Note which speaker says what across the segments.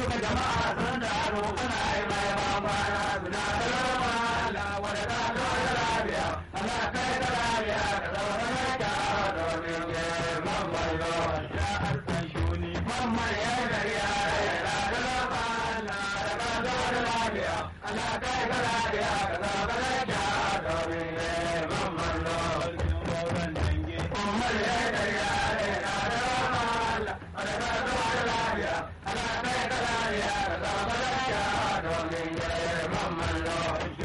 Speaker 1: duka jama'a sun taru ana yi mai bambana suna da rama Allah wanda ta zo da lafiya Allah kai da lafiya ka zama da kyawa domin ke mamman zo ya alfan shuni mamman ya gari ya yana da rama Allah da ka zo da lafiya Allah kai da lafiya ka zama da kyawa domin ke mamman zo mamman ya gari ya yana da rama Allah da ka zo da lafiya Allah kai da lafiya ka zama da kyawa domin ke mamman zo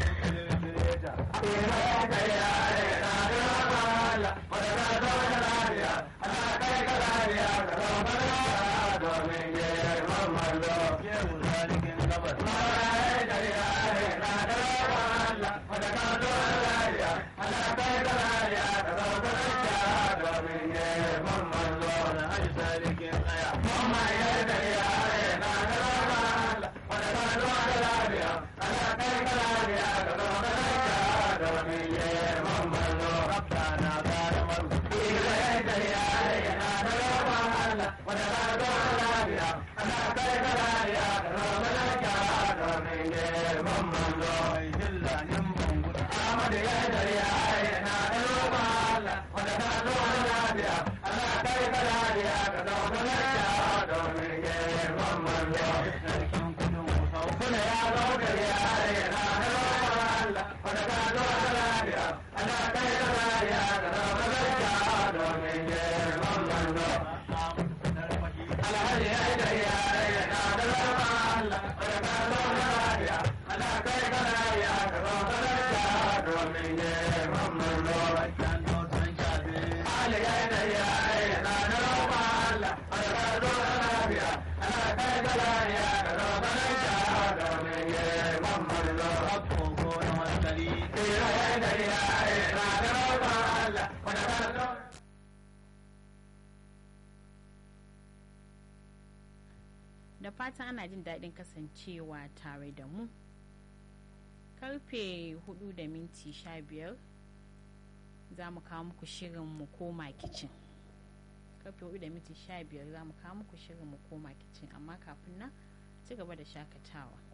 Speaker 2: da fatan ana jin daɗin kasancewa tare da mu karfe 4 da minti 15 za mu kawo muku shirin mu koma kicin karfe 4 da minti 15 za mu kawo muku shirin mu koma kicin amma kafin nan ci gaba da shakatawa